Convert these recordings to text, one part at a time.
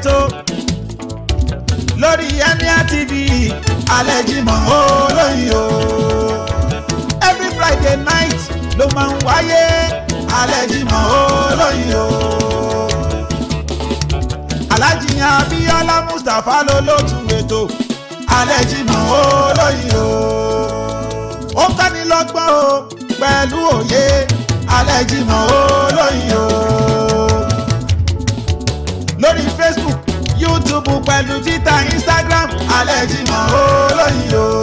ètò lórí Emir TV alẹ́ Jímọ̀ olóyin o every Friday night ló máa ń wáyé alẹ́ Jímọ̀ olóyin o Alhaji Abíọ́lá Mustapha ló lótú ètò alẹ́ Jímọ̀ olóyin o ó kọ́ni lọ́gbọ́n o pẹ̀lú òye alẹ́ Jímọ̀ olóyin o lórí Facebook YouTube pẹ̀lú Twitter Instagram alẹ́ Jímọ̀ olóyin o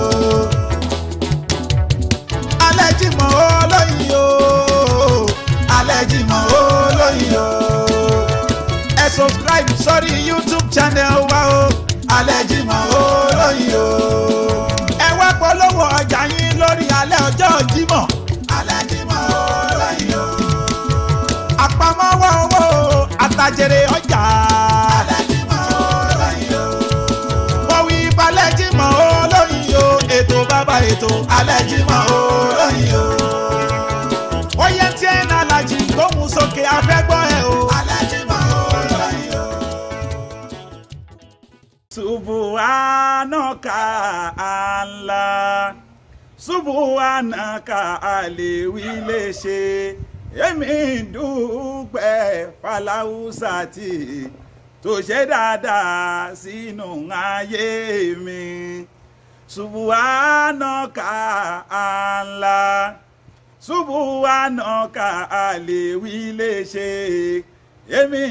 alẹ́ Jímọ̀ olóyin o alẹ́ Jímọ̀ olóyin o ẹ subscribe sórí YouTube channel wa o alẹ́ Jímọ̀ olóyin o ẹ wá polówó ọjà yín lórí alẹ́ ọjọ́ Jímọ̀ alẹ́ Jímọ̀ olóyin o àpamọ́wọ́ owó àtàjèrè ọjà alẹ́ Jímọ̀ olóyin o wọ́n wí balẹ̀ Jímọ̀ olóyin o ètò bàbá ètò alẹ́ Jímọ̀ olóyin o ó yẹ tí ẹ̀ náà lajì gbóhùn sókè afẹ́gbọ́ ẹ̀ o alẹ́ Jímọ̀ olóyin o. Subhanaka Allah Subhanaka àlèwí lè ṣe èmi dúpẹ́ Fáláhùsà tí tó ṣe dáadáa sínú ayé mi Subhanaka Allah Subhanaka àlèwí lè ṣe èmi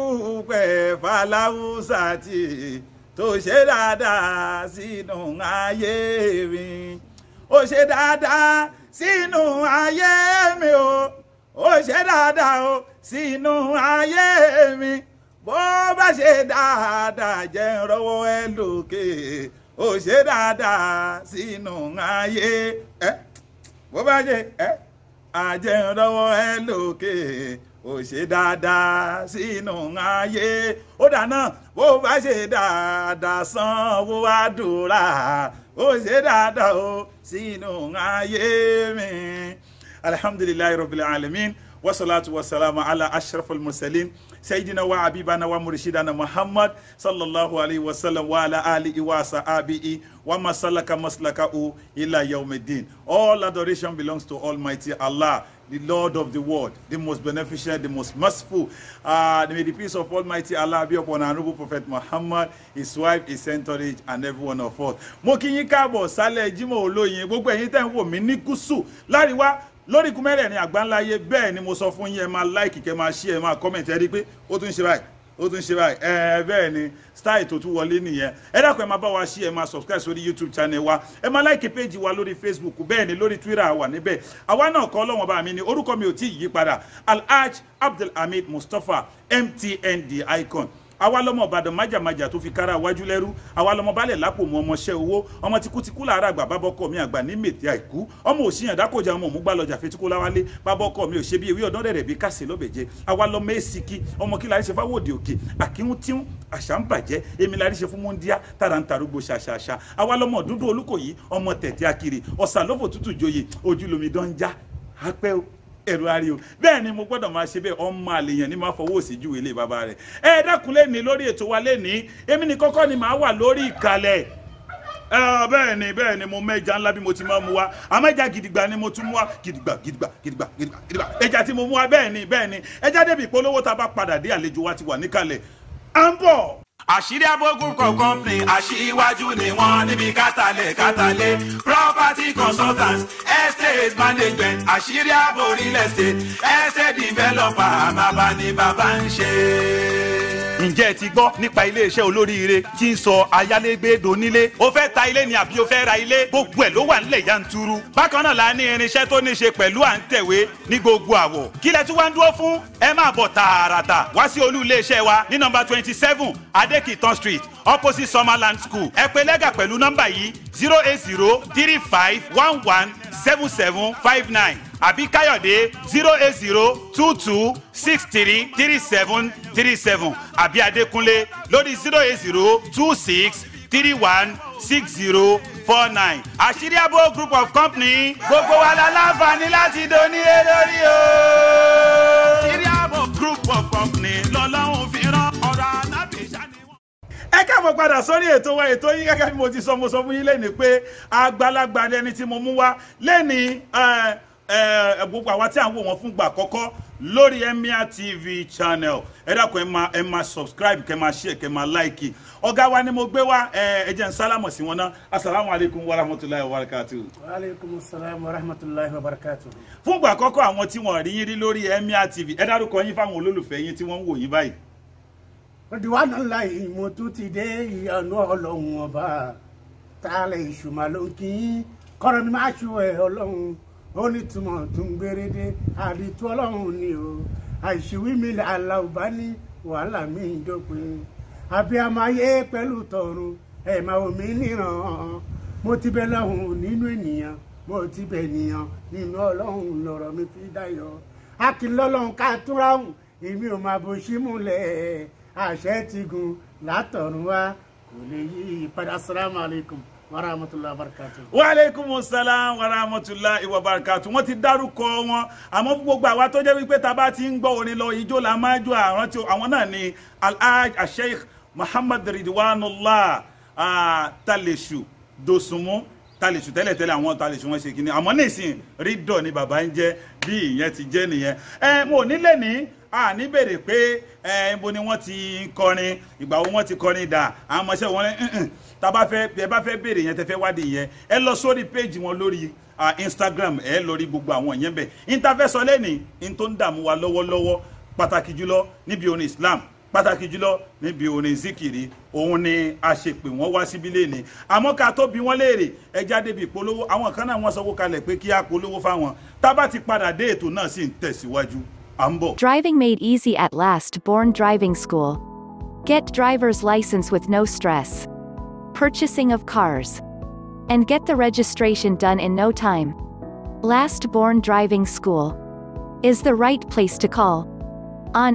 dúpẹ́ Fáláhùsà tí tó ṣe dáadáa sínú ayé mi ó ṣe dáadáa sínú ayé mi o ó ṣe dáadáa o sínú ayé mi bó bá ṣe dáadáa jẹ́ n rọ́wọ́ ẹ lókè ó ṣe dáadáa sínú ayé ẹ bó bá ṣe ẹ àjẹ́ n rọ́wọ́ ẹ lókè ó ṣe dáadáa sínú ayé ó dáná bó bá ṣe dáadáa sanwó àdúrà ó ṣe dáadáa ó sínú ayé mi alhamdulilayi rabbil alamin wasalaatu wasalaamu ala ashrafil mursalin sayidina wa abibana wa murshidana muhammad sallallahu alayhi wa sallam wa ala alihi wa sahabihi wa masalaka maslakahu ila yawmiddin all adoration belongs to almighty allah the Lord of the world, the most beneficent, the most merciful. Uh, may the peace of Almighty Allah be upon our noble Prophet Muhammad, his wife, his entourage, and every one of us. Mo kí yín káàbọ̀ sálẹ̀ Jímọ̀ olóyin gbogbo ẹ̀yin tẹ́ ń wò mí ní gúúsù láríwá lórí ikú mẹ́rẹ̀ẹ̀rin àgbáńláyé bẹ́ẹ̀ ni mo sọ fún yín ẹ máa láìkì kẹ́ máa ṣí ẹ máa kọ́mẹ̀ntì ẹ rí i pé ó tún ṣe báyìí ó tún ṣe báyìí ẹ bẹ́ẹ̀ ni style tó tún wọlé nìyẹn ẹ dákun ẹ máa bá wa ṣí ẹ máa subscribe sórí youtube channel wa ẹ máa like page wa lórí facebook bẹ́ẹ̀ ni lórí twitter wà níbẹ̀ àwa náà kọ́ ọlọ́wọ́n bá mi ní orúkọ mi ò tí ì yí padà alhaj abdulhamid mustapha mtn the icon àwa lọmọ ìbàdàn májàmájà tó fi kára wájú lẹ́rú àwa lọmọ balẹ̀ lápò mọ ọmọọṣẹ́ owó ọmọ tikutikú làárà àgbà bábọ́kọ mi àgbà ní mètí àìkú ọmọ òṣìyàn dákòjà ọmọ òmùgbà lọjà fetíkó láwálé bábọ́kọ mi ò ṣe bí ewé ọ̀dọ́ rẹ̀ bí kásì lọ́bẹ̀jẹ́ àwa lọmọ èsìkí ọmọ kí lárí ṣe fáwọ́dì òkè àkíhún tíhún àṣà ń bàjẹ́ èmi lárí ṣe fún múndíá tára ń tarúgbó ṣàṣàṣà àwa lọmọ dúdú olúkòyí ọmọ tẹ̀tẹ̀ akiri ọ̀sà lọ́fọ̀ tútù joyè ojúlomi dánjá apẹ́ o ẹ̀rù ari o bẹ́ẹ̀ ni mo gbọ́dọ̀ máa ṣe bẹ́ẹ̀ ọmọ àlèyàn ni máa fọwọ́ òsì ju ilé bàbá rẹ̀ ẹ dákun lẹ́ni lórí ètò wa lẹ́ni èmi ni kọ́kọ́ ni màá wà lórí ìkàlẹ̀ bẹ́ẹ̀ ni bẹ́ẹ̀ ni mo mẹ́ja ńlá bí mo ti máa mu wa àmọ́ ẹja gidigba ni mo tún mu wa gidigba gidigba gidigba gidigba gidigba ẹja tí mo mu wa bẹ́ẹ̀ ni bẹ́ẹ̀ ni ẹja débi ìpolówó tá a bá padà dé àlejò wa ti wà níkàlẹ̀ à ń bọ̀ àṣírí abógun kan company aṣíwájú ni wọ́n níbi kátàlẹ̀ kátàlẹ̀ property consultants estate management àṣírí àbò real estate estate developer àmàbà ni bàbá ń ṣe. ǹjẹ́ ẹ ti gbọ́ nípa iléeṣẹ́ olóríire tí ń sọ ayálégbé donílé o fẹ́ ta ilé ni àbí o fẹ́ ra ilé gbogbo ẹ̀ ló wà nílẹ̀ yanturu bákan náà la ní irinṣẹ́ tó ní ṣe pẹ̀lú à ń tẹ̀wé ní gbogbo àwọ̀ kí lẹ tún wá ń dúró fún ẹ máa bọ̀ tààràtà wá sí olú iléeṣẹ́ wa ní nọ́mbà twenty seven adékìtàn street opposite summerland school ẹ pè lẹ́gà pẹ̀lú nọ́mbà yìí zero eight zero three five one one seven seven five nine àbí káyọ̀dé zero eight zero two two six three three seven three seven àbí adékúnlé lórí zero eight zero two six three one six zero four nine àṣírí àbò group of company gbogbo wa la láǹfààní láti donílé lórí o. àṣírí àbò group of company lọ́lọ́run fi rán ọ̀rọ̀ anábì káàbọ̀ padà sórí ètò wa ètò yín gẹ́gẹ́ bí mo ti sọ mo sọ fún yín lẹ́ni pé àgbàlagbà ẹni tí mo mú wá lẹ́ni gbogbo àwa tí à ń wò wọ́n fún gbà àkọ́kọ́ lórí Emir TV channel ẹ dákun ẹ máa ẹ máa subscribe kẹ máa share kẹ máa like ọ̀gá wa ni mo gbé wá ẹ jẹ́ n sálámọ̀ sí wọn náà asalaamu alaykum wa rahmatulahi wa barakatu. wa aleykum salaam wa rahmatulahi wa barakatu. fún gbà àkọ́kọ́ àwọn tí wọ́n rí yín rí lórí Emir TV ẹ dárúkọ yín fáwọn olólùfẹ́ yín tí wọ́n ń wò yín báyìí. Ridwan Allahi mo tún ti dé ìyanu ọlọ́run ọba tálẹ̀ ìṣùmọ̀ ló ń kí í kọ́rọ̀ mi máa ṣù ẹ̀ ọlọ́run ó ní túmọ̀ tó ń gbérédé àdìtú ọlọ́run ni o àìṣìwí mi aláwùbá ní wàhálà mi ń dópin abiyamọ ayé pẹ̀lú tọ̀run ẹ̀ máa wò mí níran mo ti bẹ lọ́hùn nínú ènìyàn mo ti bẹ ènìyàn nínú ọlọ́run lọ̀rọ̀ mi fi dáyọ̀ akínlọ́lọ́run ká túnra hùn èmi ò máa bó sí múlẹ̀ àṣẹ ti gun látọ̀run wá kò lè yí ìpadà salamu alaykum warahmatullahi wabarakatuh. wa aleykum salaam wa rahmatulahi wa barakatu wọ́n ti dárúkọ wọn àmọ́ fún gbogbo àwa tó jẹ́ wípé tá a bá ti ń gbọ́ orin lọ ijó la máa jó àwọn tí àwọn náà ni alhaj asheikh muhammad ridwanullah talesu dosunmu talesu tẹ́lẹ̀tẹ́lẹ̀ àwọn talesu wọn ṣe kínní àmọ́ nísìn rídọ̀ ni bàbá ń jẹ́ bí ìyẹn ti jẹ́ nìyẹn ẹ mo nílẹ̀ ní a ní bèrè pé ẹ ibo ni wọ́n ti kọrin ìgbà wo wọ́n ti kọrin dà àwọn ọmọọṣẹ́ wọn ní tábà fẹ́ ẹ bá fẹ́ bèrè yẹn tẹ́ fẹ́ wádìí yẹn ẹ lọ sórí péjì wọn lórí Instagram ẹ lórí gbogbo àwọn yẹn bẹ̀ ìtafẹ́sọ lẹ́nìí ní tó ń dààmú wa lọ́wọ́lọ́wọ́ pàtàkì jùlọ níbi orin Islam pàtàkì jùlọ níbi orin zikiri òun ni a ṣe pè wọ́n wá síbí lẹ́ni àmọ́ ká tó bi wọ́n léèrè ẹ jáde bí ìpolówó àwọn kan náà wọ́n sanwó kalẹ̀ pé kí á polówó fáwọn tábà ti padà dé ètò náà sì ń tẹ̀síwájú à ń bọ̀. Driving made easy at last Born Driving School. Get driver's license with no stress. Purchasing of cars. And get the registration done in no time. Last Born Driving School is the right place to call. On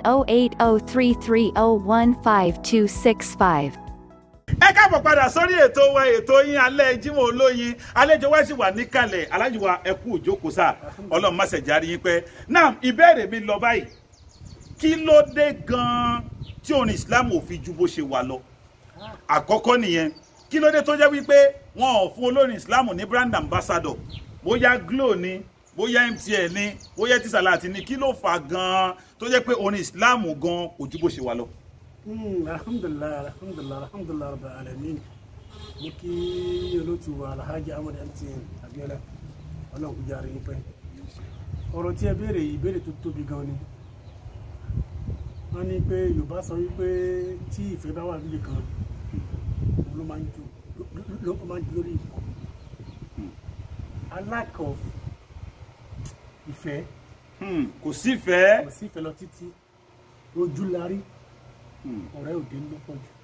08033015265. ẹ káàbọ̀ padà sórí ètò wa ètò yín alẹ́ Jímọ̀ Olóyin àlejò wa sì wà níkàlẹ̀ alájò wa ẹ kú òjókòó sáà ọlọ́run má ṣẹ̀járí yín pẹ́ náà ìbéèrè mi lọ báyìí kí ló dé gan-an tí orin Islam ò fi ju bó ṣe wà lọ àkọ́kọ́ nìyẹn kí ló dé tó jẹ́ wípé wọn ò fún olórin Islam ní brand ambassador bóyá Glo ni bóyá MTN ni bóyá Tisalat ni kí ló fà gan-an tó jẹ́ pé orin Islam gan kò ju bó ṣe wà lọ. alhamdulilayi alhamdulilayi alhamdulilayi rabbil alamin mo kí olóòtú wa alhaji ahmed MTN abiola ọlọ́run kò járe yín pẹ́ ọ̀rọ̀ tí ẹ béèrè yìí béèrè tó tóbi gan ni wọ́n ní pé yorùbá sọ wípé tí ìfẹ́ bá wà níbi kan ló máa ń jó ló máa ń jó lórí ìkọ́ a lack of ìfẹ́ kò sífẹ̀ẹ́ kò sí ìfẹ́ lọ títí ojú la rí ọ̀rẹ́ òde ló pọ̀ jù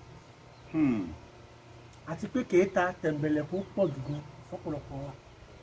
àti pé kèéta tẹ̀m̀bẹ̀lẹ̀kún pọ̀ jù gan fọ́pọ̀lọpọ̀ wa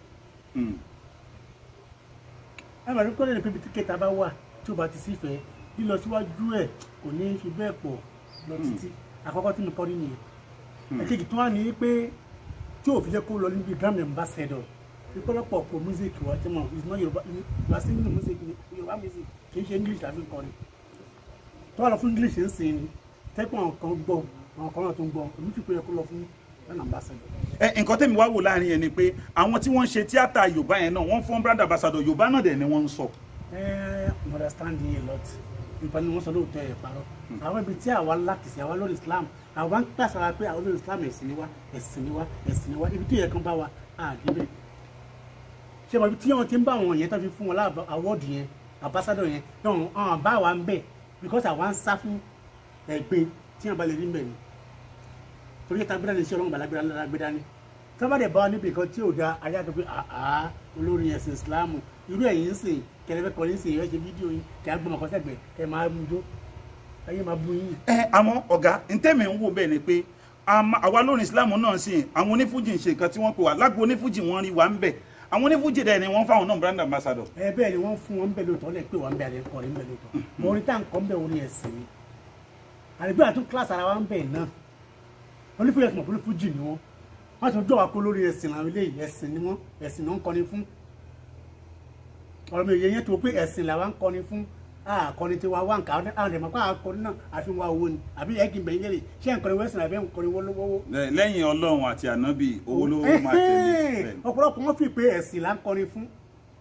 ẹ máa rí kọ́lé ní pípi tí kèéta bá wà tí o bá ti sífẹ̀ẹ́ lílọ síwájú ẹ̀ kò ní fi bẹ́ẹ̀ pọ̀ lọ títí àkọ́kọ́ tí mo kọ́ nínú yẹn ẹ̀kejì tó wà ní pé tí ò fi jẹ́ kó lọ níbi grand ambassador ìpọ́lọpọ̀ pọ̀ music wa jẹ́ mọ̀ is not Yorùbá Yorùbá singing music Yorùbá music kì í ṣe English àfi kọrin tó wà lọ fún English ń sìn ni tẹ́kọ̀ àwọn kan gbọ́ àwọn kan náà tó ń gbọ́ èmi fi pé yẹ kó lọ fún grand ambassador. ẹ nǹkan tẹ́mi wá wò láàrin yẹn ni pé àwọn tí wọ́n ń ṣe tíátà Yorùbá yẹn náà wọ́n fún brand ambassador Yorùbá náà dẹ̀ ni wọ́n ń sọ. ẹ ẹ understanding a lot Yorùbá ni wọ́n sọ lóòótọ́ ẹ̀ parọ́ àwọn ibi tí àwa láti sí àwa lórí Islam àwa ń pàṣẹ pé àwọn lórí Islam ẹ̀sìn ni wá ẹ̀sìn ni wá ẹ̀sìn ni wá ibi tó yẹ kán bá wa àdébẹ̀ ṣé mo tí wọn ti ń bá àwọn yẹn tó fi fún wọn láàbọ àwọ́ọ̀dù yẹn àbásádọ̀ yẹn náà àwọn bá wa ń bẹ̀ because àwa ń sá fún ẹ̀gbin tí wọn bá lè rí mbẹ̀ ni torí ẹ̀ta gbéra ní iṣẹ́ ọlọ́run bàlágbéra lára gbé dání tí wọ́n bá dẹ̀ bá wa níbi kan tí ò da ayé àti pé àá olórin ẹ̀sìn Ìsìláàmù irú ẹ̀yìn ń sìn kẹlẹ́fẹ́ kọ́ ní sìn ìrẹ́ ṣe fídíò yín kẹ́ á gbọ́mọ̀ kọ́sẹ̀gbẹ̀ kẹ́ máa mú jó ayé máa bú yín. ẹ àmọ́ ọ̀gá ntẹ́mi ń wò bẹ́ẹ̀ ni pé àwa lórin Islam náà sìn àwọn onífújì ń ṣe nǹkan tí wọ́n pè wá lágbo onífújì wọ́n rí wa ń bẹ̀ àwọn onífújì dẹ̀ ni wọ́n fáwọn náà brand ambassador. ẹ bẹ́ẹ̀ ni wọ́n fún wọn bẹ́ẹ̀ lóòótọ́ lẹ́ pé wọ́n ń bẹ̀ àlẹ́ kọrin bẹ́ẹ̀ lóòótọ́ mọ orin tá à ń kọ́ ń bẹ̀ orin ẹ̀sìn ni àdìgbò àtún kíláàsì ara wa ń bẹ̀ náà onífújì ẹ̀sìn ọ̀pọ̀ onífújì ni wọ́n wọ́n ti jọ́ wa kó lórí ẹ̀sìn làwọn eléyìí ẹ̀sìn ni wọ́n ẹ̀sìn náà ń kọrin fún ọ̀rọ̀ mi yẹn tó pé ẹ̀sìn làwa ń kọrin fún àkọni tí wàá wá nǹkan àwọn àwọn ẹ̀mọ́ kó àkọni náà àfi wá owó ni àbí ẹ̀kí bẹ̀yìn lè ṣé nǹkan wẹ́sìn àbí nǹkan wọ́wọ́. Lẹ- lẹ́yìn ọlọ́run àti ànábì owó ló máa tẹ̀lé bẹ́ẹ̀ ni. ọ̀pọ̀lọpọ̀ wọn fi pé ẹ̀sìn là ń kọrin fún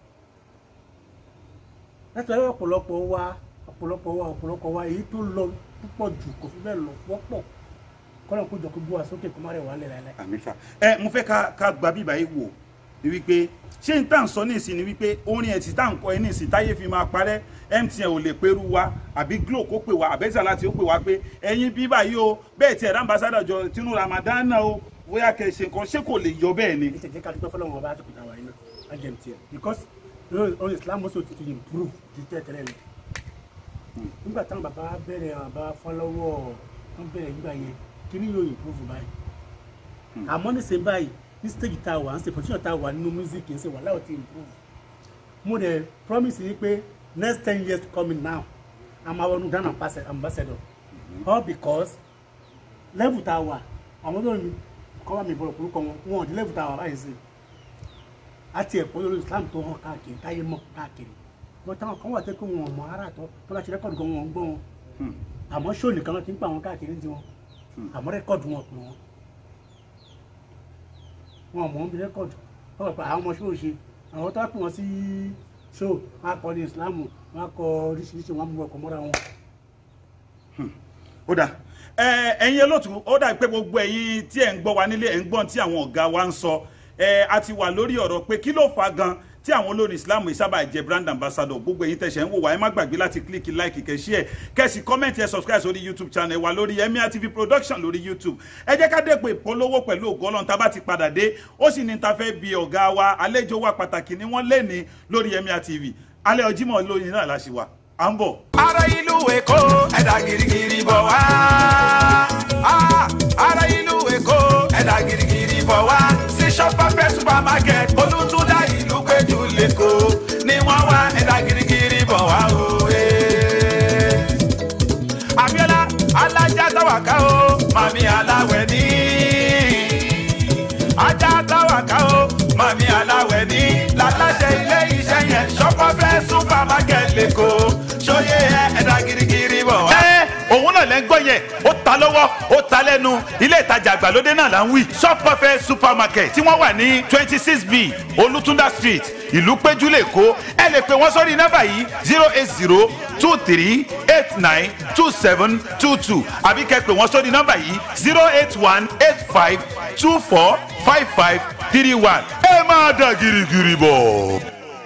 látàrí ọ̀pọ̀lọpọ̀ wa ọ̀pọ̀lọpọ̀ wa ọ̀pọ̀lọpọ̀ wa èyí tó lọ púpọ̀ jù kò fi bẹ́ẹ̀ lọ wọ́pọ̀ kọ́nà kó jọ kó gbó wa sókè kó má rẹ̀ wá lẹ̀ láìláì. àmì sá ẹ mo fẹ́ ká ká gba bíbá yìí wò ni wípé ṣé n tá à ń sọ ní ìsìn ni wípé orin ẹ̀ tí tá à ń kọ ẹ ní ìsìn táyé fi máa parẹ́ MTN ò lè perú wa àbí Glo kó pè wá àbẹ́sà láti ó pè wá pé ẹ̀yin bíbá yìí o bẹ́ẹ̀ tí ẹ̀rọ ambassadọ̀ jọ tinú Ramadan náà o bóyá kẹ́ ẹ ṣe nǹkan ṣé kò lè yọ bẹ́ẹ̀ ni. ní tẹ̀jẹ́ ká dúpẹ́ fọlọ́run ọba àtúkùtà wáyé náà ajẹ́ mtn because on Islam also ti improve ju tẹ́tẹ́lẹ̀ lọ. nígbà táwọn bàbá bẹ̀rẹ̀ bàbá fọlọ́wọ́ wọn bẹ̀rẹ̀ nígbà yẹn kí ni yóò improve báyìí. àmọ́ ní sèé báyìí ní stage tá a wà ní sèé position tá a wà nínú music ń sè wà láwọn ti improve. mo dẹ̀ promise yìí pé next ten years coming now i'm our new Ghana ambassador all because level tá a wà àwọn tó ń kọ́ wá mi bọ̀rọ̀ orúkọ wọn wọn ò di level tá a wà báyìí sí àti ẹ̀kọ́ lórí Islam tó hàn káàkiri táyé mọ̀ káàkiri wọ́n táwọn kan wà tẹ́ kó wọn ò mọ ara tọ́ tó bá ṣe rẹ́kọ̀dù gan wọn ò ń gbọ́ wọn Hmm. àmọ́ ṣó nìkan ló ti ń pa àwọn káàkiri ní tiwọn àmọ́ rẹ́kọ̀dù wọn pè wọ́n wọn ò mọ̀ ń bi rẹ́kọ̀dù wọ́n pẹ̀ àwọn ọmọ ṣó ṣe àwọn tó wá pè wọ́n sí ṣó wọn akọ ní Islam wọn akọ oríṣiríṣi wọn mú ọkọ̀ mọ́ra wọn. ó dà ẹ ẹ̀yin olóòtú ó dà pé gbogbo ẹ̀yin tí ẹ ń gbọ́ wa nílé ẹ ń gbọ́n tí àwọn ọ̀gá wa ń sọ ẹ a ti wà lórí ọ̀rọ̀ pé kí ló fà gan tí àwọn olórin islam yìí sábà jẹ brand ambassador gbogbo ẹ̀yin tẹsẹ ń wò wá ẹ má gbàgbé láti kílíkì like kẹ share kẹsì comment ẹ subscribe sórí youtube channel wa lórí emir tv production lórí youtube ẹ jẹ́ ká dẹ́pọ̀ ìpolówó pẹ̀lú ògo Ọlọ́run tá a bá ti padà dé ó sì ní ta fẹ́ bi ọ̀gá wa àlejò wa pàtàkì ni wọ́n lé ní lórí emir tv alẹ́ ọjímọ̀ lóyìn náà la ṣì wà à ń bọ̀. ará ìlú èkó ẹ̀dá girigiri bọ̀ wá. Ah, ará ìlú èkó ẹ̀dá girigiri bọ̀ wá. sí shopper supermarket olùtúndà ìlú péjú lẹ́kọ̀ọ́ ni wọ́n wá ẹ̀dá girigiri bọ̀ wá o. eh. Abíọ́lá alájà táwàká o màmí aláwẹ̀ ní. ajá táwàká o màmí aláwẹ̀ ní. lálàṣẹ ilé iṣẹ́ yẹn shopper supermarket lẹ́kọ̀ọ́ ṣóyè ẹ ẹ̀dá girigiri bọ̀ wá. ẹ òun náà lẹ́ ń gbọ́ yẹn ó ta lọ́wọ́ ó ta lẹ́nu ilé ìtajà àgbàlódé náà là ń wí shop perfect supermarket tí wọ́n wà ní twenty six b olùtúndà street ìlú péjú lẹ́kọ́ ẹ lè pè wọ́n sórí nọ́mbà yìí zero eight zero two three eight nine two seven two two àbí kẹ́ pè wọ́n sórí nọ́mbà yìí zero eight one eight five two four five five three one ẹ máa dà girigiri bọ̀.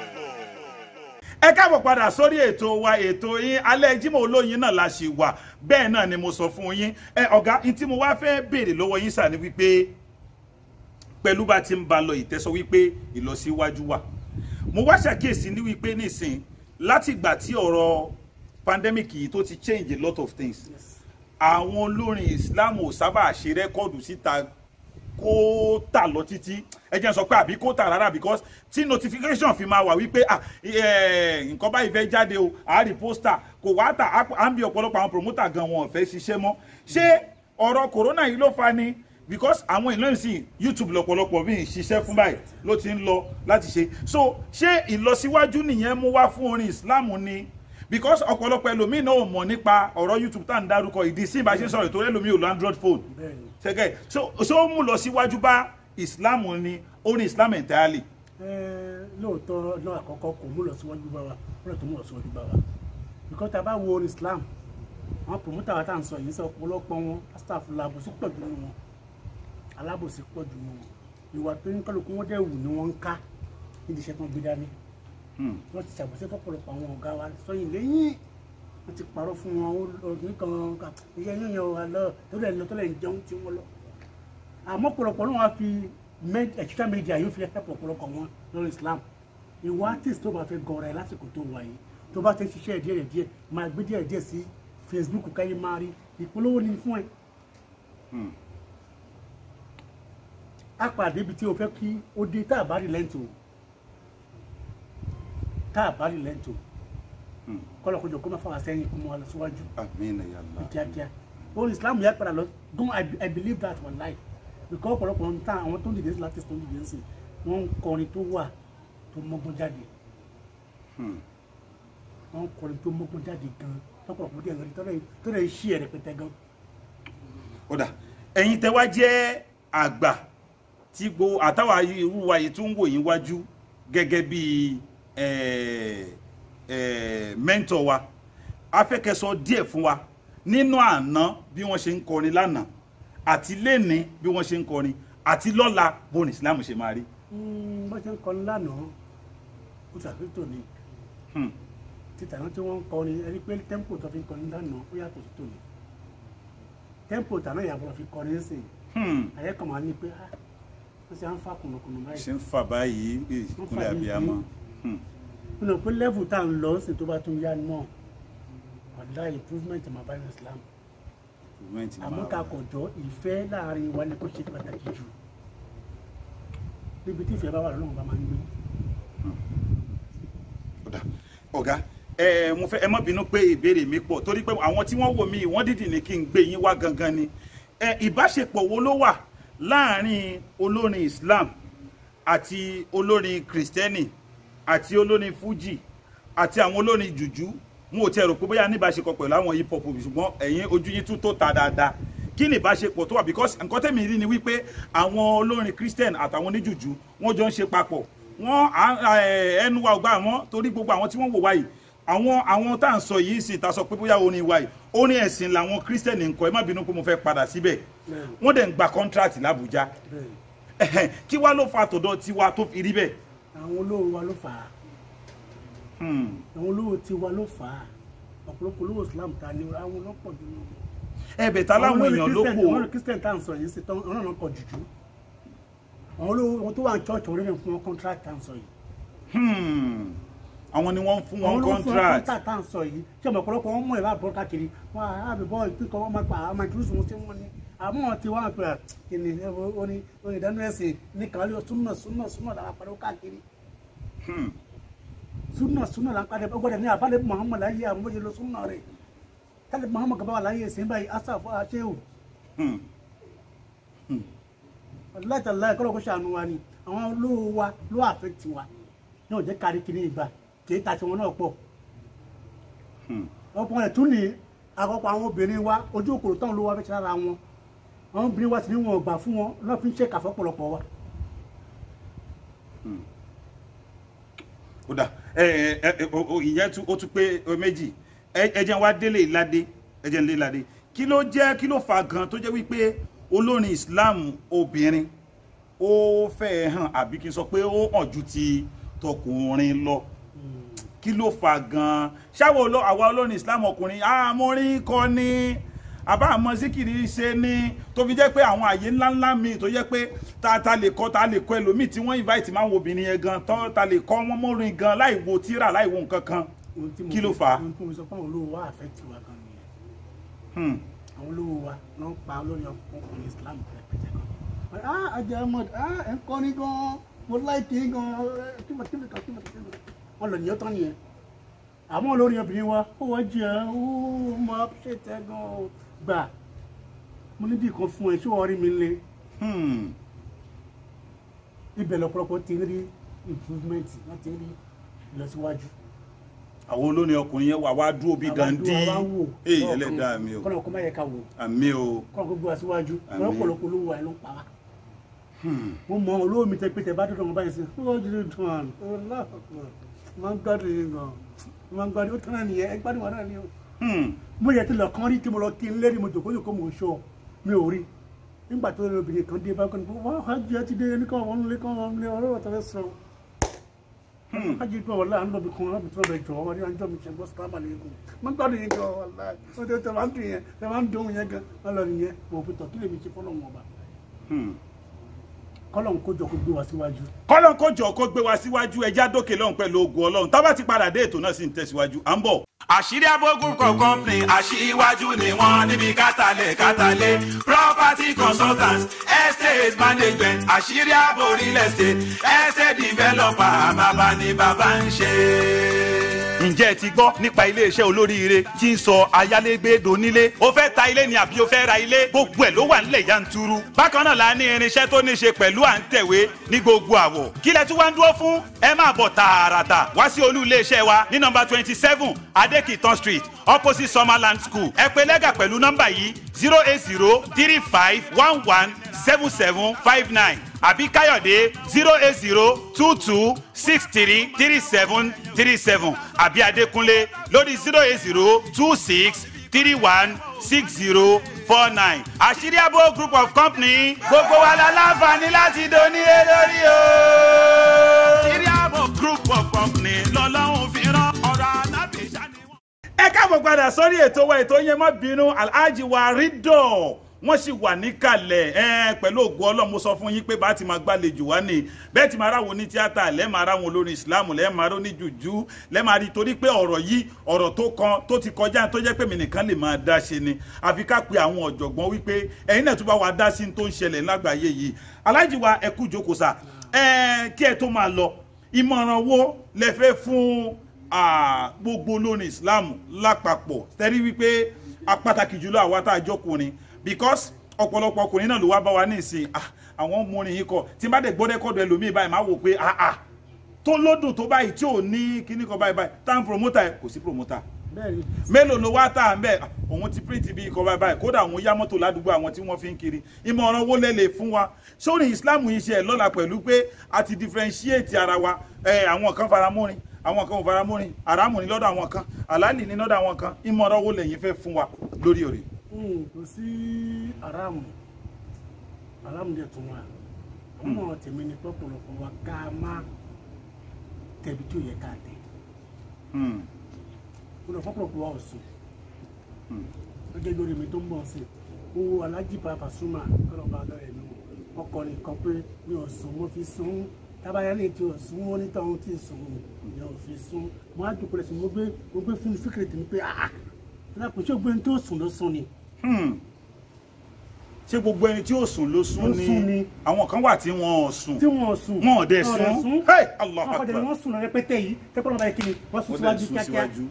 ẹ káàbọ̀ padà sórí ètò wa ètò yín alẹ́ Jímọ̀ olóyin náà la ṣì wà bẹ́ẹ̀ náà ni mo sọ fún yín ẹ ọ̀gá ní tí mo wá fẹ́ béèrè lọ́wọ́ yín sà ni wípé pẹ̀lú bá ti ń ba lọ ìtẹ́sọ wípé ìlọsíwájú wà mo wá ṣàkíyèsí ní wípé nísìn láti ìgbà tí ọ̀rọ̀ pandemic yìí tó ti change a lot of things àwọn olórin Islam ò sábà ṣe rẹ́kọ̀dù síta kó tà lọ títí ẹ jẹ́ n sọ pé àbí kó tà rárá because tí notification fi máa wà wípé ah eh, nǹkan báyìí fẹ́ jáde o àárí pósítà kò wá tà á à ń bí ọ̀pọ̀lọpọ̀ àwọn promoter gan wọn ò fẹ́ ṣiṣẹ́ mọ́ ṣé ọ̀rọ̀ corona yìí ló fa ni because àwọn ìlú ìsìn youtube lọ́pọ̀lọpọ̀ bí n ṣiṣẹ́ fún báyìí ló ti ń lọ láti ṣe so ṣé ìlọsíwájú nìyẹn mú wá fún orin islam ni because ọ̀pọ̀lọpọ̀ ẹlòmíì náà ò mọ̀ nípa ọ̀rọ̀ youtube tá à ń dárúkọ ìdí sí ìbáṣe sọ̀rọ̀ ìtòrí ẹlòmíì ò lo android phone bẹ́ẹ̀ni ṣẹgẹ so so ó mú lọ síwájú bá islam ni orin islam entirely ẹ lóòótọ́ náà àkọ́kọ́ kò mú lọ síwájú bá wa wọ́n lọ tó mú lọ síwájú bá wa because tá a bá wo orin Islam àwọn promoter wa tá à ń sọ yìí sọ ọ̀pọ̀lọpọ̀ wọn staff làbòsí pọ̀ jù nínú wọn alábòsí pọ̀ jù nínú wọn ìwà tó ń kálukú wọn dẹ̀ wù ni wọ́n ń ká nídìí iṣẹ́ tó ń gbé dání Hmm. wọ́n ti ṣàbòsí fọ́pọ̀lọpọ̀ àwọn ọ̀gá wa sọ́yìn lẹ́yìn wọ́n ti parọ́ fún wọn ọdún kan iṣẹ́ yín yan wà lọ tó lẹ̀ lọ tó lẹ̀ ń jẹun tí wọ́n lọ àmọ́ pọ̀lọpọ̀ náà wá fi med- extra media yóò fi ẹ̀pọ̀ pọ̀lọpọ̀ wọn lórí Islam ìwọ artist tó bá fẹ́ gọ̀ọ̀rọ̀ ẹ̀ lásìkò tó wà yìí tó bá ti ń ṣiṣẹ́ díẹ̀ díẹ̀ máa gbé díẹ̀ díẹ̀ sí Facebook káyé máa rí ìpolówó ni fún ẹ. Hmm. a pàdé ibi tí o fẹ́ kí ó dé tá a bá rí lẹ́ǹtì o tá a bá rí lẹ́ǹtì o Hmm. kọ́lọ̀ kojú kó má fà wá sẹ́yìn kó mọ́ wa lọ síwájú amina ya Allah kíákíá ó ní islam yà padà lọ gan I, i believe that one lie because ọ̀pọ̀lọpọ̀ ń tán àwọn tó ń dìde sí láti tó ń dìde sí wọ́n ń kọrin tó wà tó mọ́gbọ́n jáde Hmm. wọ́n kọrin tó mọ́gbọ́n jáde gan lọ́pọ̀lọpọ̀ díẹ̀ lórí tọ́lẹ̀ tọ́lẹ̀ ṣí ẹ̀ rẹpẹtẹ gan. kódà ẹ̀yin tẹ́ wá jẹ́ àgbà tí gbo àtàwà irú wa yìí tún ń wò yín wájú gẹ́gẹ́ bí mẹ́ńtọ̀ wa afẹ́kẹ́ sọ díẹ̀ fún wa nínú àná bí wọ́n ṣe ń kọrin lánàá àti lẹ́ni bí wọ́n ṣe ń kọrin àti lọ́la bó ní Islam ṣe máa rí. bó ṣe ń kọrin lánàá ó ṣàtúntò ni Hmm. títà náà tí wọ́n ń kọrin ẹni pé tẹ́ḿpò tó fi ń kọrin lánàá ó yàtọ̀ sí tòní tẹ́ḿpò tàná ìyàbọ̀ fi kọrin ń sìn Hmm. àyẹ́ kan máa ní pé ah wọ́n ṣe à ń fa kùnùkùnù báyìí ṣe ń fà báyìí ìkúnlẹ̀ abiyamọ. Hmm. nínú pé level tá à ń lọ sí tó bá tún yá náà ọ̀dà improvement máa bá ní Islam Improvement ni àmọ́ máa ká wà. kọjọ́ ìfẹ́ láàrin wa ni kò ṣe pàtàkì jù níbi tí ìfẹ́ bá wà lọ́wọ́ bá máa ń gbé Ọ̀dà. ọ̀gá ẹ mo fẹ́ ẹ má bínú pé ìbéèrè mi pọ̀ torí pé àwọn tí wọ́n wò mí wọ́n dìdì ní kí n gbé yín wá gangan ni ẹ ìbáṣepọ̀ wo ló wà láàrin olórin Islam àti olórin Kristẹni àti olórin Fuji àti àwọn olórin jùjú mo ò tiẹ̀ rò pé bóyá níbáṣepọ̀ pẹ̀lú àwọn hip hop ṣùgbọ́n ẹ̀yin ojú yín tún tó ta dáadáa kí ni ìbáṣepọ̀ tó wà because nǹkan tẹ̀mí rí ni wípé àwọn olórin Christian àtàwọn oníjùjú wọ́n jọ ń ṣe papọ̀ wọ́n à- ẹ̀, ẹnu wa ò gbà wọ́n torí gbogbo àwọn tí wọ́n wò wá yìí àwọn àwọn tá à ń sọ yìí sì ta sọ pé bóyá orin wa yìí orin ẹ̀sìn làwọn Christian ń kọ ẹ má bínú pé mo fẹ́ padà síbẹ̀ Bẹ́ẹ̀ni. wọ́n dẹ̀ ń gba contract l'Abuja bẹ́ẹ̀ kí wá ló fa tọ̀dọ̀ tiwa tó fi rí bẹ́ẹ̀. àwọn olówó wa ló fà á Hmm. àwọn olówó tiwa ló fà á ọ̀pọ̀lọpọ̀ olówó Islam ta ni àwọn ọlọ́pọ̀ nínú wọn. ẹ̀bẹ̀ tá láwọn èèyàn ló Christian- kù àwọn Christian tá à ń sọ yìí sí tán ọ̀nà náà kọ jùjú àwọn olówó wọn tó wà ní church orí mi fún wọn contract tá à ń sọ yìí Hmm. àwọn ni wọ́n ń fún àwọn wọn olówó fún wọn contract. contract tá à ń sọ yìí tí ọmọ ọ̀pọ̀lọpọ̀ wọn mú ẹ̀ bá bọ́ káàkiri wọn àbí bọ́ ìpínkọ̀ wọn máa pa àwọn máa jùlọ sùn sí wọn ni àmọ́ ti wá pé kìnì oní oní ìdánú ẹ̀sìn ní kàwé súnà súnà súnà làwọn apàdé káàkiri Hmm. súnà súnà làwọn apàdé gbọ́dọ̀ ní àbálẹ̀ Muhammad láyé àwọn bóyá lọ súnà rẹ̀ tálẹ̀ Muhammad gaba wà láyé ìsìn báyìí asàfù àṣẹ́wò Hmm. látàlá ẹ̀kọ́ lọ́kọ́ ṣàánú wa ni àwọn olówó wa ló àfẹ́tì wa ní ọ̀jẹ́ kárí kiri ìgbà kì í ta tiwọn náà pọ̀ Hmm. ọ̀pọ̀ ẹ̀ tún ní àkọ́kọ́ àwọn obìnrin wa ojú òkòrò táwọn olówó wa fẹ́ ṣe lára wọn àwọn obìnrin wa sì ní wọn ò gbà fún wọn náà fi ń ṣe kàfọ́ pọ̀lọpọ̀ wa. ó dà ẹ ẹ ẹ o- o- ìyẹn tún ó tún pé o méjì ẹ ẹ jẹ́ wá délé ìládé ẹ jẹ́ nílé ìládé kí ló jẹ́ kí ló fa gan tó jẹ́ wípé olórin Islam obìnrin ó fẹ́ hàn àbí kí n sọ pé ó hàn ju ti tọkùnrin lọ kí ló fa gan ṣáwọ oló àwa olórin Islam ọkùnrin àmọrin kọ ni àbá àmọ́ síkìrì ṣe ni tó fi jẹ́ pé àwọn àyè ńláńlá míì tó jẹ́ pé ta ta lè kọ́ ta lè kọ́ ẹlòmíì tí wọ́n invite máa ń wo obìnrin yẹn gan tán ta lè kọ́ wọn mọ́rin gan láì wo tíra láì wo nǹkan kan Ohun tí mo Kí ló fi- fà á? ohun tí mo sọ fún àwọn olówó wa àfẹ́tì wa gan nìyẹn Hmm. àwọn olówó wa ló ń pa olórí ọkùnrin Islam pẹpẹtẹ kan ah ajá ahmed ah ẹ̀ ń kọ́ ní gan mo láìkì í gan kíma kíma kan kíma kíma wọn lọ nìyẹn tán nìyẹn àmọ́ olórí obìnrin wa ó wá jẹ́ ó máa ṣe tẹ́ gan o gbà mo níbi kan fún ẹ ṣé wọ́n rí mi lé Hmm. ibẹ̀ lọ́pọ̀lọpọ̀ ti rí improvement wọ́n ti rí ìlọsíwájú. àwọn olórin ọkùnrin yẹn wà wá dúró bí gandhi èyí èyí ẹlẹ́dàá mi o kọ́nà kó má yẹ ká wò àmì o kọ́nà kó gbé wa síwájú Àmín. lọ́pọ̀lọpọ̀ olówó wa ló ń pa wá. Hmm. mo mọ olówó mi tẹ pé tẹ bá dúró wọn báyìí sí ó jíjẹ dùn án ọlọ́pàá máa ń gbádùn yín gan máa ń gbádùn ó tán náà nìyẹn ẹ gbádùn wọn náà ni o. Hmm. mo yẹ ti lọ kán rí tí mo lọ kí n lérí mo jòkó jòkó mo ṣọ mi ò rí nígbà tó lè obìnrin kan dé bákan ní wọn hajj ẹ ti dé ní káwọn wọn lé káwọn wọn lé ọ̀rọ̀ tó fẹ́ sọ hajj tó wọlé à ń lọbi kan láti tó lọ jọ wọn ní àjọ mi ṣe gbọ́ sábà lẹ́kọ̀ọ́ mo ń gbádùn yín gan wàlá ó tẹ tẹ máa ń dùn yẹn tẹ máa ń dùn yẹn gan wọn lọ nìyẹn mo fi tọ kí lèmi ṣe fọlọ wọn ọba Hmm. kọlọ ń kójọ kó gbé wa síwájú. kọ́lọ́n kó jọ kó gbé wa síwájú ẹja dókè lọ́hùn pẹ̀lú ogun ọlọ́run tá bá ti padà dé ètò náà sì ń tẹ̀síwájú à ń bọ̀. àṣírí abogun kan company aṣíwájú ni wọ́n níbi kátàlẹ̀ kátàlẹ̀ property consultants estate management àṣírí abo real estate estate developer àmàbà ni bàbá ń ṣe. ǹjẹ́ ẹ ti gbọ́ nípa iléeṣẹ́ olóríire tí ń sọ ayálégbé donílé ó fẹ́ ta ilé ni àbí ó fẹ́ ra ilé gbogbo ẹ̀ ló wà nílẹ̀ yanturu bákan náà la ní irinṣẹ́ tó ní ṣe pẹ̀lú à ń tẹ̀wé ní gbogbo àwọ̀ kí lẹ tún wá ń dúró fún ẹ máa bọ̀ tààràtà wá sí olú iléeṣẹ́ wa ní nọ́mbà twenty seven adekitan street opposite summerland school ẹ pè lẹ́gà pẹ̀lú nọ́mbà yìí zero eight zero three five one one seven seven five nine àbí káyọ̀dé zero eight zero two two six three three seven three seven àbí adékúnlé lórí zero eight zero two six three one six zero four nine. àṣírí àbò group of company gbogbo wa la láǹfààní láti donílé lórí o. àṣírí àbò group of company lọ́lọ́run fi rán ọ̀rọ̀ alábìíṣà ni wọ́n. ẹ káàbọ̀ padà sórí ètò wa ètò yẹn má bínú alhaji wa rídọ̀ wọ́n sì wà níkàlẹ̀ ẹ pẹ̀lú ògùn ọlọ́run mo sọ fún yín pé bá ti máa gbàlejò wá ní bẹ́ẹ̀ ti máa ráwọn ní tíátà lẹ́ẹ̀ máa ráwọn olórin ìsìláàmù lẹ́ẹ̀ máa róní jùjú lẹ́ẹ̀ máa rí torí pé ọ̀rọ̀ yìí ọ̀rọ̀ tó kan tó ti kọjá tó jẹ́ pé mi nìkan lè máa dá ṣe ni àfi ká pe àwọn ọ̀jọ̀gbọ́n wípé ẹ̀yin náà tún bá wa dá sí tó ń ṣẹlẹ̀ lágbàáyé yìí alhaji wa ẹ kú jókòó sà ẹ kí ẹ tó máa lọ ìmọ̀ràn wo lẹ fẹ́ fún ah, gbogbo olórin islam lápapọ̀ tẹ́rí wípé a pàtàkì jùlọ àwa tá a jọkùnrin because ọ̀pọ̀lọpọ̀ ọkùnrin náà ló wá bá wa ní ìsìn ah, àwọn ọmọrin yìí kọ tí n bá dẹ̀ gbọ́ rẹ́kọ̀dù ẹlòmíì báyìí máa wò pé ah ah tó lódùn tó báyìí tí ò ní kíní kan báyìí báyìí tá n promoter ẹ kò sí promoter bẹ́ẹ̀ni mélòó ló wá tà ń bẹ̀ òun ti print bí ikọ̀ báyìí báyìí kódà òun yá mọ́tò ládùúgbò àwọn tí wọ́n fi ń kiri ìmọ̀ràn wo lẹ lè fún wa sórí islam yìí ṣe ẹ̀ lọ́la pẹ̀lú pé a ti differentiate ara wa ẹ̀ àwọn kan faramórin àwọn kan ò faramórin àràmù ní lọ́dọ̀ àwọn kan àlálì ní lọ́dọ̀ àwọn kan ìmọ̀ràn wo lẹ̀yin fẹ́ fún wa lórí òrè. Mm, kò sí aráàmù aráàmù dẹ̀ tún wà ọmọ tèmi ni pọ̀pọ̀lọpọ̀ wa ká má tẹ̀bi tí ò yẹ ká tẹ̀ mo lọ pọ̀pọ̀lọpọ̀ wa ò sùn gẹ́gẹ́ lórí mi tó ń bọ̀ sí owó alájí pàápàá súnmọ́ kọ́lọ́ba lọ́rẹ̀ mi ọkọrin kan pé mi ò sùn mo fi sùn tábàyà lè tí ò sùn ó nítorí ohun tí ì sùn mi ò fi sùn mo á dùkú rẹ̀ sí mo gbé mo gbé fún fíkìrì tèmi pé ah ah lápò tí ó gbé ní tó sùn ló sùn ni Hmm. ṣé gbogbo ẹni tí ò sùn ló sùn Ló sùn ni ni. àwọn kan wà tí wọn ò sùn tí wọn ò sùn Wọn ò dẹ̀ sùn. Hey, Allahu wọn kọ́ dẹ̀ ni Akbar. wọ́n sùn lọ rẹpẹtẹ yìí tẹ́kọ̀ọ́ náà báyìí kí ni wọ́n sùn wọ́n dẹ̀ síwájú sùn kíákíá síwájú.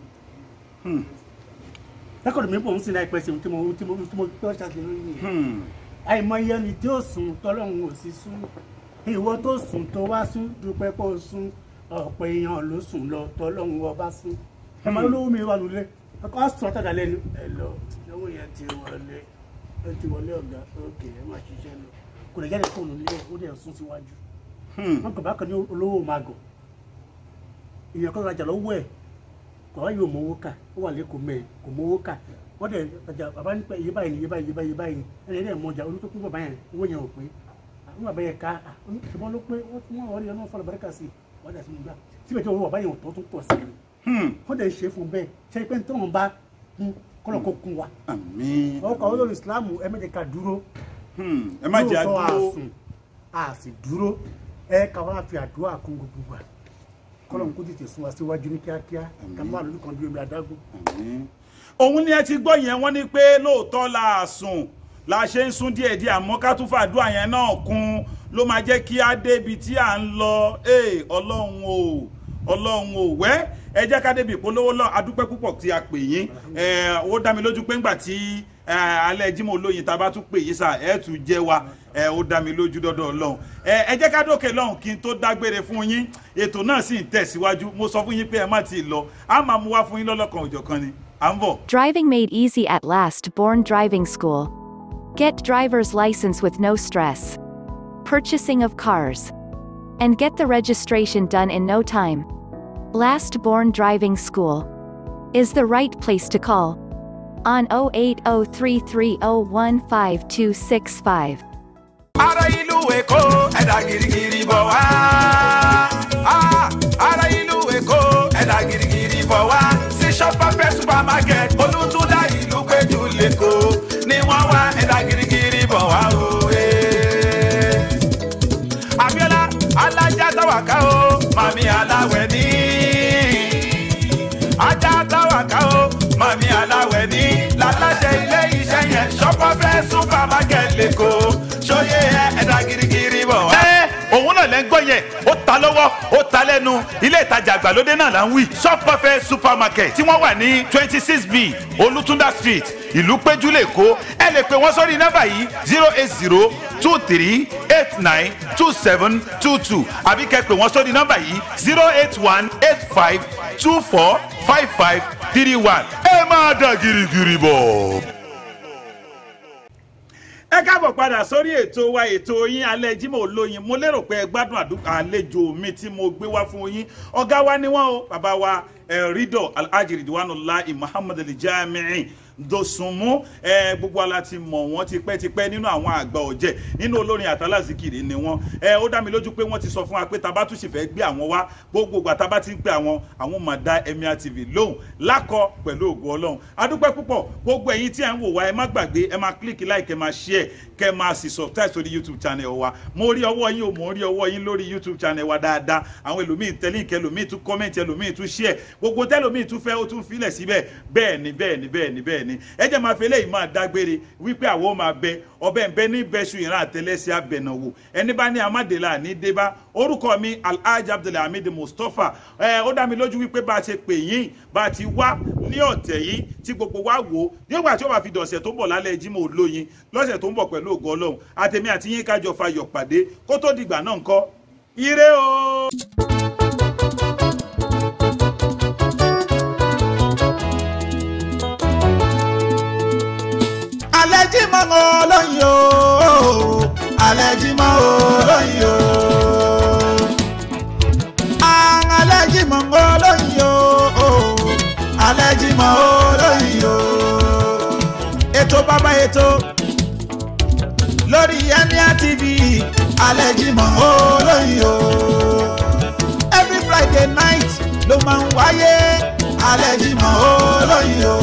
tẹ́kọ̀ọ́ mi bọ̀ ń sin láìpẹ́ sí tí mo tí mo tí mo tọ́ ṣàṣeyọrí lórí yìí Hmm. àìmọye ẹni tí ó sùn tọ́lọ́run ò sí sùn ìwọ tó sùn tó wá sùn dúpẹ́ kó o sùn ọ̀pọ̀ èèyàn ló sùn lọ tọ́lọ́run ọba sùn ẹ máa lówó mi wà lulẹ̀ ọkọ̀ sùn ọ̀tàdà lẹ́nu ẹ lọ lọ́wọ́ yẹn ti wọlé ẹ ti wọlé ọ̀gá òkè ẹ máa ṣiṣẹ́ lọ kò lè jáde fóònù nílé ó dẹ̀ sún síwájú Hmm. wọn kò bá kan ní olówó máa gọ̀ èèyàn kan rajà lọ́wọ́ ẹ̀ kò wá yóò mówó kà ó wà lẹ́kọ̀ọ́ mẹ́ẹ̀ kò mówó kà wọ́n dẹ̀ rajà bàbá ní pé iye báyìí ni iye báyìí iye báyìí iye báyìí ni ẹni ẹni mọ̀jà olú tó kún bàbá yẹn owó yẹn ò pé àwọn bàbá yẹn ká ṣùgbọ́n ló pé wọ́n tún wọ́n rí ọlọ́run fọlọ́ bàrẹ́kà sí wọ́n dà sí mi gbà síbẹ̀ tí owó bàbá yẹn ò tó tún pọ̀ sí i Hmm. wọ́n dẹ̀ ṣe fún bẹ́ẹ̀ ṣe pé tí wọ́n bá kún kọ́lọ̀ kó kún wa àmín ọkọ̀ olórí ìsìlámù ẹ méje ká dúró Hmm. ẹ má jẹ́ lóòótọ́ àdúró àsùn a sì dúró ẹ ká wá fi àdúrà kún gbogbo wa kọ́lọ̀ kó tètè sún wa síwájú ní kíákíá ká má lórí kan bí omi adágún. Àmín. òun ni ẹ ti gbọ́ yẹn wọ́n ní pé lóòótọ́ la sùn la ṣe ń sún díẹ̀ díẹ̀ àmọ́ ká tún fàdúrà yẹn náà kún ló máa jẹ́ kí á débi tí à ń lọ ee ọlọ́run o ọlọ́run o wẹ́ ẹ jẹ́ ká débi ìpolówó lọ adúpẹ́ púpọ̀ tí a pè yín ẹ ó dá mi lójú pé ńgbà tí ẹ, alẹ́ Jímọ̀ olóyin tá a bá tún pè yín sà ẹ tún jẹ́ wa ẹ ó dá mi lójú dọ́dọ̀ ọlọ́run ẹ ẹ jẹ́ ká dókè lọ́hùn kí n tó dágbére fún yín ètò náà sì ń tẹ̀síwájú mo sọ fún yín pé ẹ má ti lọ á máa mú wá fún yín lọ́lọ́kan òjọ̀kan ni à ń bọ̀. Driving made easy at last. Born Driving School. Get driver's license with no stress. Purchasing of cars. And get the registration done in no time. Last Born Driving School is the right place to call. On 08033015265. ara ìlú èkó ẹ̀dá girigiri bọ̀ wá. Ah, ara ìlú èkó ẹ̀dá girigiri bọ̀ wá. sí shopper supermarket olùtúndà ìlú péjú lẹ́kọ̀ọ́ ni wọ́n wá ẹ̀dá girigiri bọ̀ wá o. eh. Abíọ́lá alájà táwàká o màmí aláwẹ̀ ní. ajá táwàká o màmí aláwẹ̀ ní. lálàṣẹ ilé iṣẹ́ yẹn ṣọ́pọ̀ fẹ́ supermarket lẹ́kọ̀ọ́ ṣóyè ẹ ẹ̀dá girigiri bọ̀ wá. ẹ òun náà lẹ́ ń gbọ́ yẹn ó ta ló ilé ìtajà àgbàlódé náà là ń wí shop perfect supermarket tí wọ́n wà ní twenty six b olùtúndà street ìlú péjú lẹ́kọ́ ẹ lè pè wọ́n sórí nọ́mbà yìí zero eight zero two three eight nine two seven two two àbí kẹ́ pè wọ́n sórí nọ́mbà yìí zero eight one eight five two four five five three one ẹ máa dà gírígírí bọ̀. ẹ káàbọ̀ padà sórí ètò wa ètò yín alẹ́ Jímọ̀ olóyin mo lérò pé ẹ gbádùn àdúgbò àlejò mi tí mo gbé wá fún yín ọ̀gá wa ni wọ́n o bàbá wa rídọ̀ alhaji ridwanullahi muhammad alijamiin dosunmu ẹ gbogbo ala ti mọ̀ wọ́n tipẹ́tipẹ́ nínú àwọn àgbà ọ̀jẹ̀ nínú olórin àtàlásìkiri ni wọ́n ẹ ó dá mi lójú pé wọ́n ti sọ fún wa pé tá a bá tún sì fẹ́ gbé àwọn wá gbogbo ìgbà tá a bá ti ń pè àwọn àwọn máa dá Emir TV lóhùn lákọ pẹ̀lú ògo Ọlọ́run adúpẹ́ púpọ̀ gbogbo ẹ̀yin tí ẹ ń wò wá ẹ má gbàgbé ẹ máa click like ẹ máa share kẹ máa sì subscribe sórí YouTube channel wa mo rí ọwọ́ yín o mo rí ọwọ́ yín lórí YouTube channel wa dáadáa àwọn ẹlòmíì tẹ́lẹ̀ ìkẹ́ ẹlòmíì tún comment ẹlòmíì tún share gbogbo tẹ́lòmíì tún fẹ́ ó tún filẹ̀ síbẹ̀ bẹ́ẹ̀ ni bẹ́ẹ̀ ni bẹ́ẹ̀ ni bẹ́ẹ̀ ni ẹ jẹ́ máa fi eléyìí máa dágbére wípé àwọn máa bẹ ọbẹ̀ ń bẹ ní bẹ́sù ìran àtẹlẹsẹ̀ abẹ̀nàwò ẹni bá ní amádèlà ní débá orúkọ mi alhaji abdulhamid mustapha ẹ ó dá mi lójú wípé bá a ṣe pè yín bá a ti wá ní ọ̀tẹ̀ yìí tí gbogbo wa wò ó nígbà tí ó bá fi dọ̀sẹ̀ tó ń bọ̀ lálẹ́ Jímọ̀ olóyin lọ́sẹ̀ tó ń bọ̀ pẹ̀lú ògo ọlọ́run àtẹ̀mí àti yín kájọ fayọ̀ pàdé kó tó dìgbà náà ńkọ́ ire o. alẹ́ Jímọ̀ olóyin o alẹ́ Jímọ̀ olóyin o alẹ́ Jímọ̀ olóyin o alẹ́ Jímọ̀ olóyin o ètò bàbá ètò lórí Emir TV alẹ́ Jímọ̀ olóyin o every Friday night ló máa ń wáyé alẹ́ Jímọ̀ olóyin o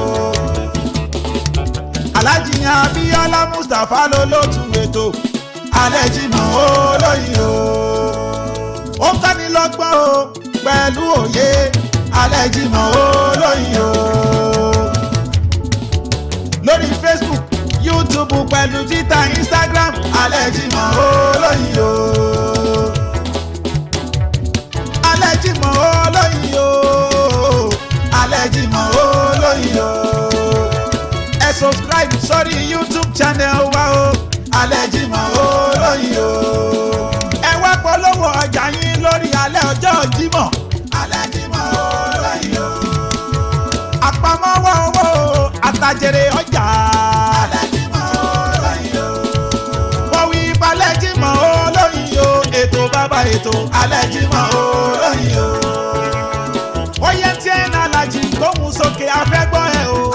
alhaji abiola mustapha ló lótú ètò alẹ́ Jímọ̀ olóyin o ó kọ́ni lọ́gbọ́n o pẹ̀lú òye alẹ́ Jímọ̀ olóyin o lórí facebook youtube pẹ̀lú twitter instagram alẹ́ Jímọ̀ olóyin o alẹ́ Jímọ̀ olóyin o alẹ́ Jímọ̀ olóyin o ẹ subscribe sórí youtube channel wa o alẹ́ Jímọ̀ olóyin o ẹ wá polówó ọjà yín lórí alẹ́ ọjọ́ Jímọ̀ alẹ́ Jímọ̀ olóyin o àpamọ́wọ́ owó àtàjèrè ọjà alẹ́ Jímọ̀ olóyin o wọ́n wí balẹ̀ Jímọ̀ olóyin o ètò bàbá ètò alẹ́ Jímọ̀ olóyin o ó yẹ tí ẹ̀ náà lajì gbóhùn sókè afẹ́gbọ́ ẹ̀ o.